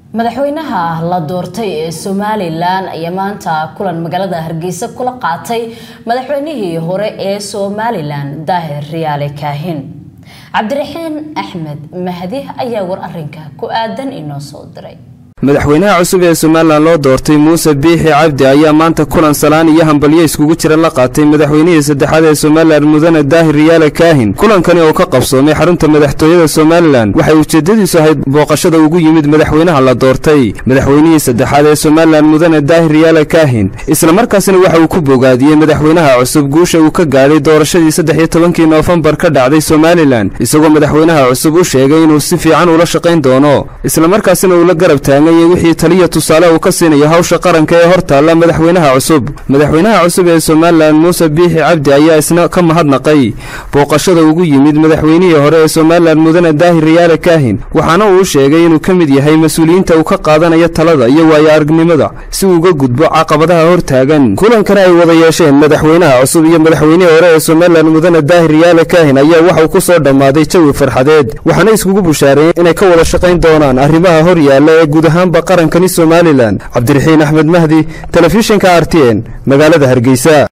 madaxweynaha la doortay ee somalilan ayaa maanta kulan magaalada hargeysa kula qaatay madaxweynihii hore ee somalilan daahir riyaale kaahin cabdiraxiin axmed mahdi ayaa war arinka ku aadan inoo soo diray madaxweynaha cusub ee somalilan loo doortay muuse biixi cabdi ayaa maanta kulan salaan iyo hambalyo iskugu jira la qaatay madaxweynihii saddexaad ee somalilan mudane daahir riyaale kaahin kulankani oo ka qabsoomay xarunta madaxtooyada somalilan waxay ujeedadiisu ahayd booqashada ugu yimid madaxweynaha la doortay madaxweynihii saddexaad ee somalilan mudane daahir riyaale kaahin islamarkaasina waxa uu ku bogaadiyey madaxweynaha cusub guusha uu ka gaadhay doorashadii saddex iyo tobankii noofembar ka dhacday somalilan isagoo madaxweynaha cusub u sheegay inuu si fiican ula shaqayn doono islamarkaasina uu la garab taagan wixii taliya tusaale uu ka siinayo hawsha qaranka ee hor taalla madaxweynaha cusub madaxweynaha cusub ee somalilan muuse biixi cabdi ayaa isna ka mahadnaqay booqashada ugu yimid madaxweynihii hore ee somalilan mudane daahir riyaale kaahin waxaana uu sheegay inuu ka mid yahay mas-uuliyiinta uu ka qaadanayo talada iyo waayo aragnimada si uu uga gudbo caqabadaha hor taagan kulankana ay wada yeesheen madaxweynaha cusub iyo madaxweynihii hore ee somalilan mudane daahir riyaale kaahin ayaa waxauu ku soo dhammaaday jawi farxadeed waxaana iskugu bushaareen inay ka wada shaqayn doonaan arrimaha hor yaalla ee guud ahaan qarankani somalilan cabdiraxiin axmed mahdi telefishinka r t n magaalada hargeysa